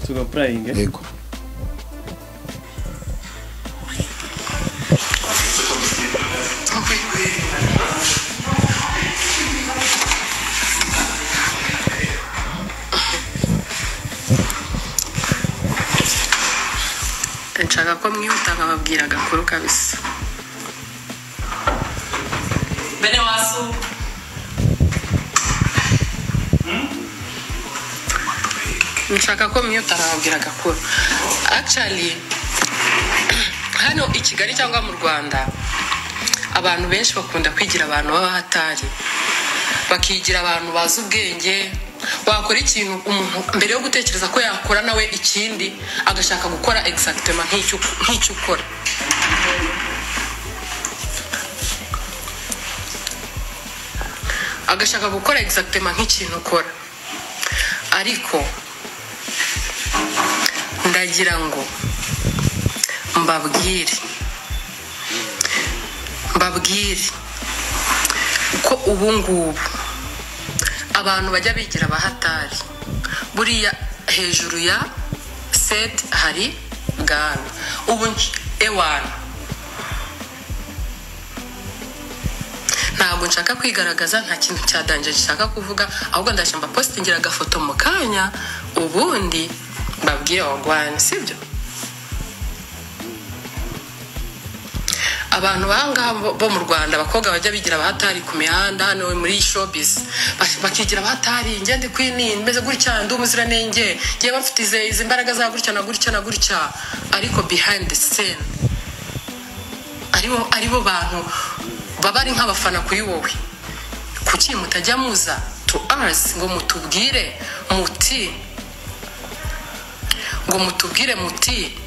suga purayingi yego nshaka ko mwihuta nkababwira agakuru kabisa bene wasu nshaka ko mwihuta nkababwira agakuru actually hano i kigali cyangwa mu rwanda abantu benshi bakunda kwigira abantu baba hatari bakigira abantu bazi ubwenge wakora ikintu umuntu mbere yo gutekereza ko yakora nawe ikindi agashaka gukora egisagitema nk'icyo ukora agashaka gukora egisagitema nk'ikintu ukora ariko ndagira ngo mbabwire mbabwire ko ubu ngubu abantu bajya bigira abahatari buriya hejuru ya seti hari bwana ubu ewani ntabwo nshaka kwigaragaza nta kintu cyadangaje nshaka kuvuga ahubwo ndashya mbapositingira agafoto mu kanya ubundi mbabwire warwanya sibyo abantu bangaha bo mu rwanda abakobwa bajya bigira abahatari ku mihanda hano muri showbiz bak- bakigira abahatari njye ndi kwini meze gutya ndi umuziranenge ngewe mfite izi- izi imbaraga za gutya na gutya na gutya ariko behind the scene aribo aribo bantu baba ari nk'abafana kuri wowe kuki mutajya muza to us ngo mutubwire muti ngo mutubwire muti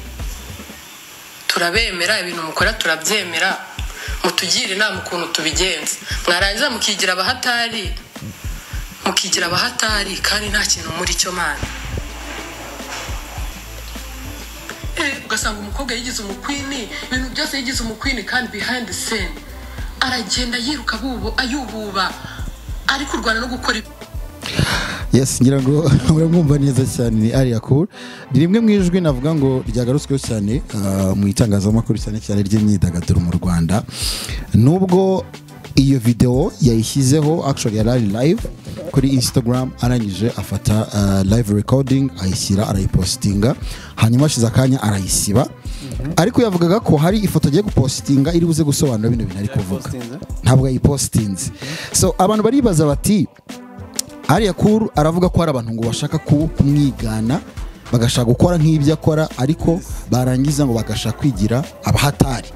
turabemera ibintu mukora turabyemera mutugire inama ukuntu tubigenza mwarangiza mukigira abahatari mukigira abahatari kandi nta kintu muri cyo mana Eh, ugasanga umukobwa yigize umukwini ibintu byose yigize umukwini kandi behind the scene aragenda yiruka bubu ayububa ari kurwana no gukora ibi- yes ngira ngo muramwumva neza cyane ni ariya cool ni rimwe mu ijwi navuga ngo ryagarutsweho cyane ah, mu itangazamakuru cyane cyane ry'imyidagaduro mu rwanda nubwo iyo videwo yayishyizeho actually yari ari live kuri instagram arangije afata ah, live recording ayishyira arayipositinga hanyuma ashize akanya arayisiba ariko yavugaga ko hari ifoto agiye gupositinga iri buze gusobanura bino bintu ari kuvuga Yayipositinze? ntabwo yayipositinze so abantu baribaza bati ariya kuru aravuga ko hari abantu ngo bashaka ku- kumwigana bagashaka gukora nk'ibyo akora ariko barangiza ngo bagashaka kwigira abahatari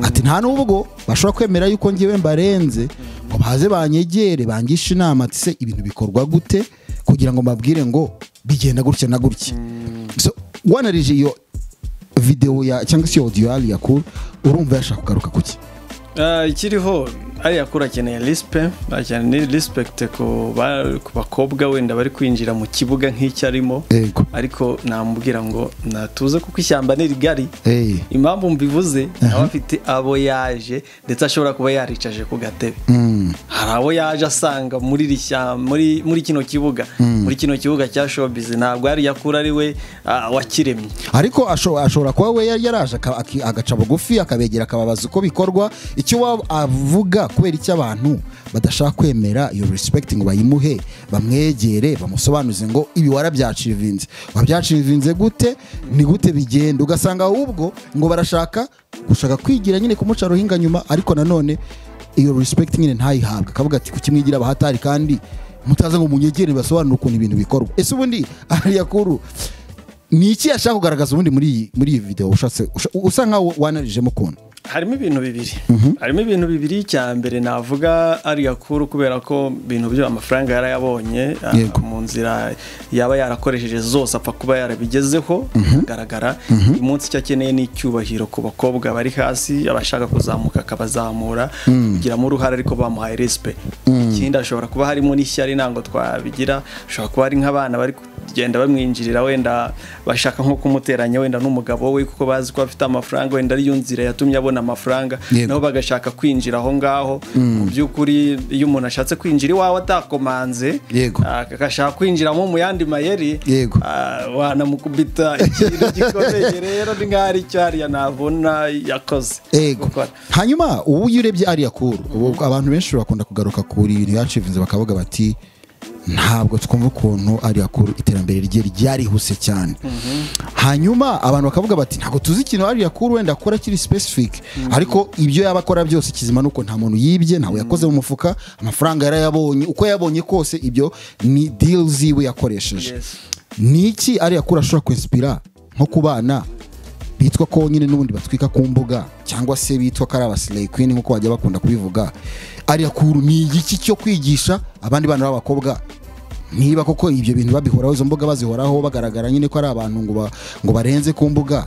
ati nta n'ubwo bashobora kwemera yuko ngewe mbarenze ngo baze banyegere bangishe inama ati se ibintu bikorwa gute kugira ngo mbabwire ngo bigenda gutya na gutya so wanarije iyo videwo ya cyangwa se iyo audio ya ariya kuru urumva yashaka kugaruka kuki Ah, ikiriho ariya kuri akeneye risipe akeneye risipuregite ku ba- ku bakobwa wenda bari kwinjira mu kibuga nk'icyo arimo yego ariko namubwira ngo natuze kuko ishyamba ni rigari Eh. impamvu mbivuze nawe afite abo yaje ndetse ashobora kuba yaricaje ku gatebe Mm. hari abo yaje asanga muri iri shyamba muri muri kino kibuga muri kino kibuga cya showbiz ntabwo ariya kuri ari we ah, wakiremye ariko asho- ashobora kuba we yari yaraje aka- aki- agaca bugufi akabegera akababaza uko bikorwa icyo waba avuga kubera icyo abantu badashaka kwemera iyo respect ngo bayimuhe bamwegere bamusobanuze ngo ibi warabyacivinze wabyacivinze gute ni gute bigenda ugasanga ahubwo ngo barashaka gushaka kwigira nyine kumuca ruhinga nyuma ariko nanone iyo respect nyine ntayihabwe akavuga ati kukimwigira abahatari kandi mutaze ngo munyegere basobanure ukuntu ibintu bikorwa ese ubundi ariyakuru ni iki yashaka kugaragaza ubundi muri iyi muri iyi videwo ushatse usha- usa nkaho wanarijemo ukuntu harimo ibintu bibiri harimo ibintu bibiri cya mbere navuga ari gakuru kubera ko ibintu byo amafaranga yarayabonye ah, Yego. mu nzira yaba yarakoresheje zose apfa kuba yarabigezeho agaragara uyu munsi icyo akeneye ni icyubahiro ku bakobwa bari hasi abashaka kuzamuka akabazamura kugiramo uruhare ariko bamuhaye resipe ikindi ashobora kuba harimo n'ishyari ntabwo twabigira ashobora kuba ari nk'abana bari ku- bagenda bamwinjirira wenda bashaka nko kumuteranya wenda n'umugabo we kuko bazi ko afite amafaranga wenda ariyo nzira yatumye abona amafaranga Yego. nabo bagashaka kwinjira aho ngaho mu by'ukuri iyo umuntu ashatse kwinjira iwawe atakomanze Yego. ah, agashaka kwinjiramo mu yandi mayeri Yego. ah, wanamukubita ikintu gikomeye rero ni nk'aho ari cyo hariya nabona yakoze Ego. gukora hanyuma ubu iyo urebye ariya kuru ubu abantu benshi bakunda kugaruka kuri ibintu yacivinze bakavuga bati ntabwo twumva ukuntu ariya kuru iterambere rye ryarihuse cyane hanyuma abantu bakavuga bati ntabwo tuzi ikintu ariya kuru wenda akora kiri specific ariko ibyo yaba akora byose kizima nuko nta muntu yibye ntawe yakoze mu mufuka amafaranga yarayabonye uko yabonye kose ibyo ni deal ziwe yakoresheje Yes. ni iki ariya kuru ashobora kwinspira nko ku bana bitwa ko nyine n'ubundi batwika ku mbuga cyangwa se bitwa ko ari abasileyi kwini nk'uko bajya bakunda kubivuga ariya kuru ni igiki cyo kwigisha abandi bana b'abakobwa niba koko ibyo bintu babihoraho izo mbuga bazihoraho bagaragara nyine ko ari abantu ngo ba- ngo barenze ku mbuga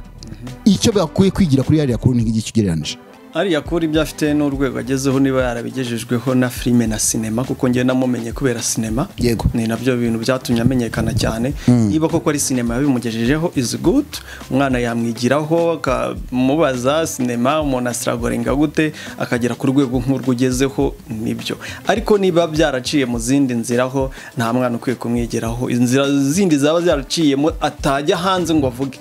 icyo bakwiye kwigira kuri ariya kuru ni nk'igiki ugereranyije ariya kuri ibyo afite n'urwego agezeho niba yarabigejejweho na filime na sinema kuko njye namumenye kubera sinema Yego. ni nabyo bintu byatumye amenyekana cyane niba koko ari sinema yabimugejejeho is good umwana yamwigiraho akamubaza sinema umuntu asiragoringa gute akagera ku rwego nk'urwo ugezeho nibyo ariko niba byaraciye mu zindi nzira ho nta mwana ukwiye kumwigiraho inzira zindi zaba zaraciyemo atajya hanze ngo avuge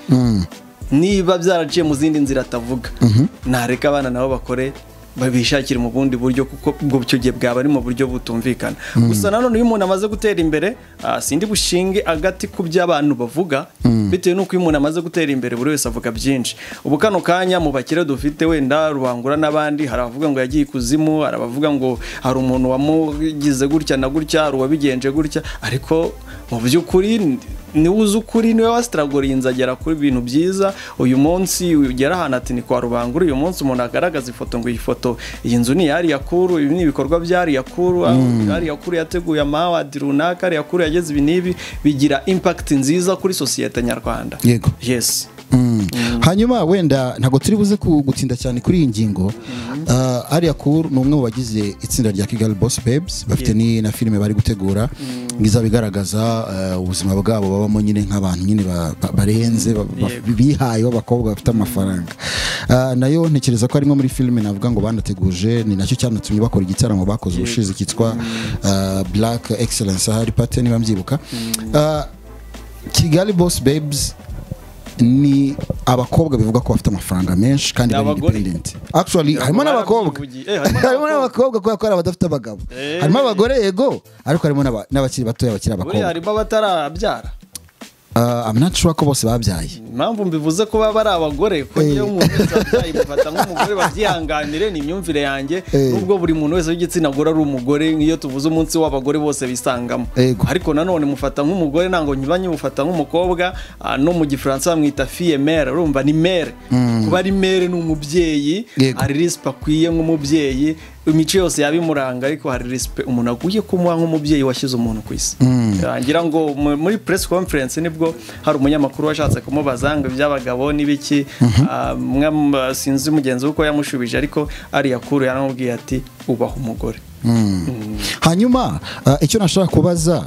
niba byaraciye mu zindi nzira atavuga ntareka abana nabo bakore babishakira mu bundi buryo kuko ubwo icyo gihe bwaba ari mu buryo butumvikana gusa nanone iyo umuntu amaze gutera imbere ah, sindi bushinge agati ku byo abantu bavuga bitewe n'uko iyo umuntu amaze gutera imbere buri wese avuga byinshi ubu kano kanya mu bakire dufite wenda rubangura n'abandi hari abavuga ngo yagiye ikuzimu hari abavuga ngo hari umuntu wamugize gutya na gutya hari uwabigenje gutya ariko mu by'ukuri niwe uzi ukuri niwe wasitiraguriye agera kuri ibintu byiza uyu munsi ugera ahantu ati ni kwa rubangura uyu munsi umuntu agaragaza ifoto ngo iyi foto iyi nzu ni iyariya kuru ibi ni ibikorwa byariya kuru ariya kuru yateguye amawadi runaka ariya kuru yageze ibi n'ibi bigira impakiti nziza kuri sosiyete nyarwanda Yego. yesi hanyuma wenda ntabwo turi buze ku- gutinda cyane kuri iyi ngingo Ah, ariya kuru ni umwe mu bagize itsinda rya kigali boss babes bafite ni na filime bari gutegura izaba igaragaza eh, ubuzima bwabo babamo nyine nk'abantu nyine ba- ba- barenze ba- ba- Yego. bihaye b'abakobwa bafite amafaranga Ah, nayo ntekereza ko arimo muri filime navuga ngo banateguje ni nacyo cyanatumye bakora igitaramo bakoze ubushize cyitwa ah, black excellence ahari pate niba mbyibuka Ah, kigali boss babes ni abakobwa bivuga ko bafite amafaranga menshi kandi Ni bari abagore. independent actually Ntabwo harimo n'abakobba barabyivugiye. Eh, harimo harimo n'abakobwa kubera ko hari abadafite abagabo Eh. harimo abagore yego ariko harimo n'aba- n'abakiri batoya bakiri buriya abakobwa harimo abatarabyara Ah, I'm not sure ko bose babyaye impamvu mbivuze ko baba ari abagore ko Eh. iyo umuntu wese abyaye mufata nk'umugore babyihanganire ni imyumvire yanjye Eh. nubwo buri muntu wese w'igitsina gore ari umugore nk'iyo tuvuze umunsi w'abagore bose bisangamo Yego. ariko nanone mufata nk'umugore ntabwo nyiba nyimufata nk'umukobwa ah, no mu gifaransa bamwita fiye mere urumva ni mere kuba ari mere ni umubyeyi Yego. hari risipe akwiye nk'umubyeyi imico yose yaba imuranga ariko hari risipe umuntu akwiye kumuha nk'umubyeyi washyize umuntu ku isi Ah, ngira ngo mu- muri press conference nibwo hari umunyamakuru washatse kumubaza ngo iby'abagabo n'ibiki Ah, mwe m- sinzi mugenzi we uko yamushubije ariko ariya kuru yaramubwiye ati ubaha umugore hanyuma ah, icyo nashaka kubaza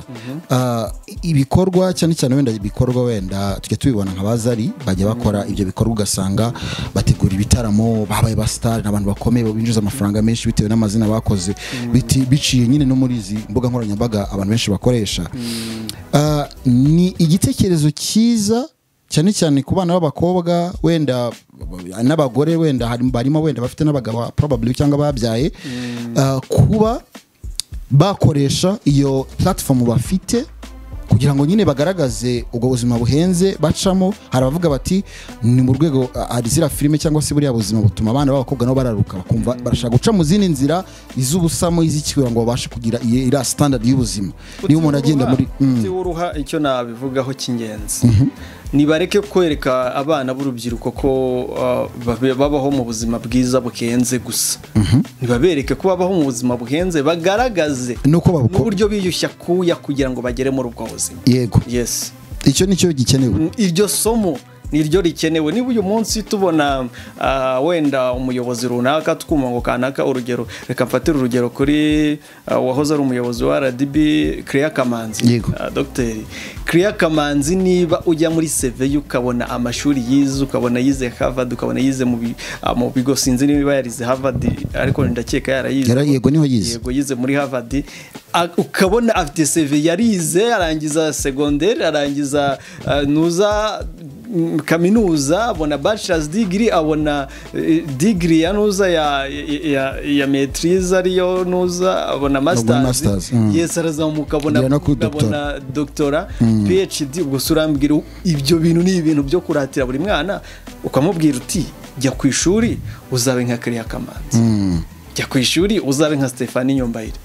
ah, ibikorwa cyane cyane wenda ibikorwa wenda tujya tubibona nka bazari bajya bakora ibyo bikorwa ugasanga bategura ibitaramo babaye ba sitari ni abantu bakomeye binjiza amafaranga menshi bitewe n'amazina bakoze biti- biciye nyine no muri izi mbuga nkoranyambaga abantu benshi bakoresha Ah, ni igitekerezo cyiza cyane cyane ku bana b'abakobwa wenda n'abagore wenda harimo- barimo wenda bafite n'abagabo probably cyangwa babyaye ah, kuba bakoresha iyo platform bafite kugira ngo nyine bagaragaze ubwo buzima buhenze bacamo hari abavuga bati ni mu rwego ah, hari ziriya filime cyangwa se buriya buzima butuma abana b'abakobwa nabo bararuka bakumva barashaka guca mu zindi nzira iz'ubusamo iz'ikiwe ngo babashe kugira iyo- iriya standard y'ubuzima niba umuntu agenda muri Mm. Utiwe uruha icyo nabivugaho cy'ingenzi nibareke kwereka abana b'urubyiruko ko ah, babe- babaho mu buzima bwiza buhenze gusa nibabereke ko babaho mu buzima buhenze bagaragaze nuko babukora n'uburyo biyushya kuya kugira ngo bagere muri ubwo buzima yego yes icyo ni cyo gikenewe Mm, iryo somo niryo rikenewe niba uyu munsi tubona ah, wenda umuyobozi runaka twumva ngo kanaka urugero reka mfatire urugero kuri ah, wahoze ari umuyobozi wa rdb Clea kamanzi Yego. Ah, dogiteri Clea kamanzi niba ujya muri seve ukabona amashuri yize ukabona yize harvard ukabona yize mu bi- ah, mu bigo sinzi niba yarize harvard ariko ndakeka yarayize Yara- yego, niho yize. yego yize muri harvard A- ukabona afite seve yarize arangiza segonderi arangiza ah, nuza mm, kaminuza abona bachelors degree abona eh, degree ya nuza ya, ya- ya, ya maitrise ariyo nuza abona masters, masters, mm. yes arazamuka abona Agera no kuri doctora. abona doctora phd ubwo se urambwira ibyo bintu ni ibintu byo kuratira buri mwana ukamubwira uti jya ku ishuri uzabe nka kariya kamanzi jya ku ishuri uzabe nka Stefani Nyombayire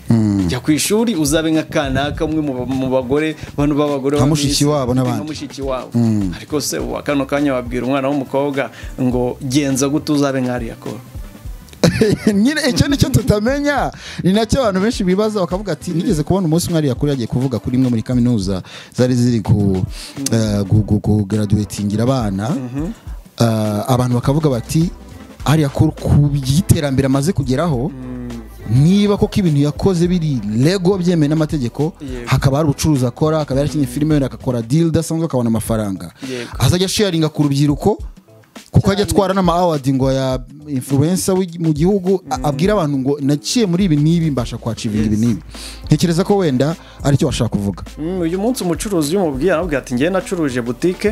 jya ku ishuri uzabe nka kanaka umwe mu ba- mu bagore bano b'abagore Nka ba mushiki Miss, wabo n'abandi. nka mushiki wabo ariko se uwa kano kanya wabwira umwana w'umukobwa ngo genza gute uzabe nka ariya koro nyine icyo ni cyo tutamenya ni nacyo abantu benshi bibaza bakavuga ati nigeze kubona umunsi umwe ariya kuri yagiye kuvuga kuri imwe muri kaminuza zari ziri ku eh, gu- gu- kugaraduwetingira abana Eh, abantu bakavuga bati ariya kuri ku by'iterambere amaze kugeraho niba koko ibintu yakoze biri lego byemewe n'amategeko Yego. hakaba hari ubucuruzi akora akaba yarakinnye filime wenda akakora deal idasanzwe akabona amafaranga Yego. azajya sharinga ku rubyiruko kuko ajya atwara n'ama-awadi ngo ya influencer w'igi- mu gihugu a- abwira abantu ngo naciye muri ibi n'ibi mbasha kwacivinga ibi n'ibi ntekereza ko wenda aricyo bashaka kuvuga Mm, uyu munsi umucuruzi iyo umubwiye aramubwira ati njyewe nacuruje butike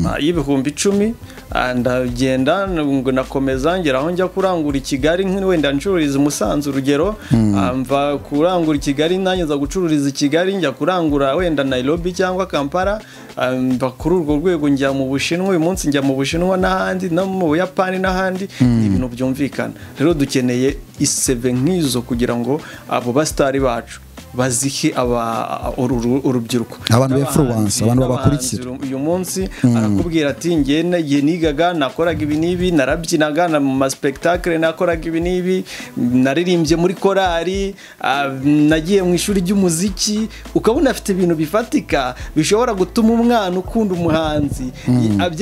ah, y'ibihumbi icumi ah, ndagenda ngo nakomeza ngera aho njya kurangura i kigali nk- wenda ncururiza i musanze urugero ah, mva kurangura i kigali nanjye nza gucururiza i kigali njya kurangura wenda nairobi cyangwa kampala ah, mva kuri urwo rwego njya mu bushinwa uyu munsi njya mu bushinwa n'ahandi no mu buyapani n'ahandi ni ibintu byumvikana rero dukeneye iseve nk'izo kugira ngo abo basitari bacu bazihe aba uru- uru- urubyiruko Abantu N'abahanzi, ba-influence, abantu babakurikira. n'abahanzi uyu munsi arakubwira ati njye na- njye nigaga nakoraga ibi n'ibi narabyinaga na- mu maspektakire nakoraga ibi n'ibi naririmbye muri korali ah, nagiye mu ishuri ry'umuziki ukabona afite ibintu bifatika bishobora gutuma umwana ukunda umuhanzi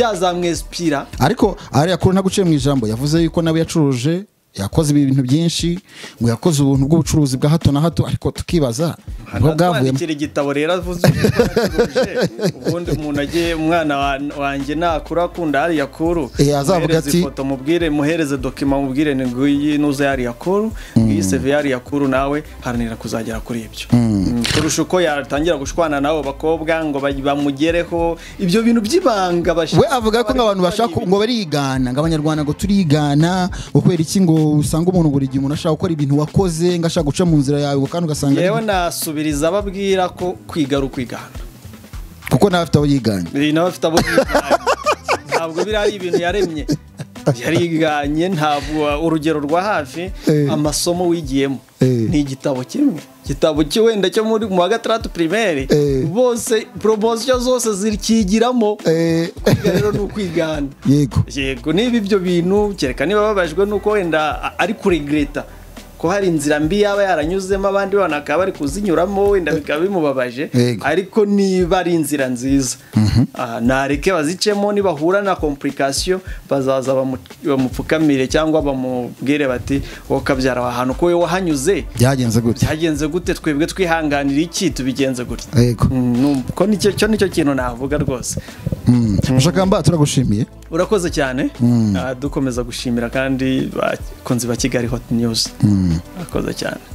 byazamwesipira ariko ariya kuri ntabwo uciye mu ijambo yavuze yuko nawe yacuruje yakoze ibintu byinshi ngo yakoze ubuntu bw'ubucuruzi bwa hato na hato ariko tukibaza nibwo bwavuyemo hanatwandikira igitabo rero avuze uko yacuruje. ubundi umuntu agiye umwana wa- wanjye nakura akunda hariya kuru Eh, azavuga muhereze ati- ifoto mubwire muhereze dokima mubwire ni nguyi nuza hariya kuru iyi seve hariya kuru nawe haranira kuzagera kuri ibyo Mm, kurusha uko yatangira gushwana n'abo bakobwa ngo ba- bamugereho ibyo bintu by'ibanga bashaka- we avuga ko nk'abantu bashaka ngo barigana ngo abanyarwanda ngo turigana ngo kubera iki ngo usanga umuntu buri gihe umuntu ashaka gukora ibintu wakoze ngo ashaka guca mu nzira yawe ngo kandi ugasanga yewe nasubiriza ababwira ko kwiga ari ukwigana kuko nawe afite abo yiganye biri nawe afite abo yiganye ntabwo biri ari ibintu yaremye yariganye ntabwo urugero rwa hafi Eh. amasomo wigiyemo Eh. ni igitabo kimwe igitabo cyo wenda cyo muri mu wa gatandatu primaire Eh. bose poromosiyo zose zikigiramo Eh, kwiga rero ni ukwigana yego yego niba ibyo bintu kereka niba babajwe nuko wenda a- ari kuregreta ko hari inzira mbi yaba yaranyuzemo abandi bana bakaba bari kuzinyuramo wenda bikaba bimubabaje Yego. ariko niba ari inzira nziza ah, nareke bazicemo nibahura na komplikasiyo bazaza bamu- bamupfukamire cyangwa bamubwire bati wowe kabyara wa hantu ko wowe wahanyuze byagenze gutya byagenze gute twebwe twihanganira iki tubigenze gutya yego Mm, numva ko nicyo cyo nicyo kintu navuga rwose Mm. mushakamba turagushimiye urakoze cyane Ah, dukomeza gushimira kandi bakunzi ba kigali hot news urakoze cyane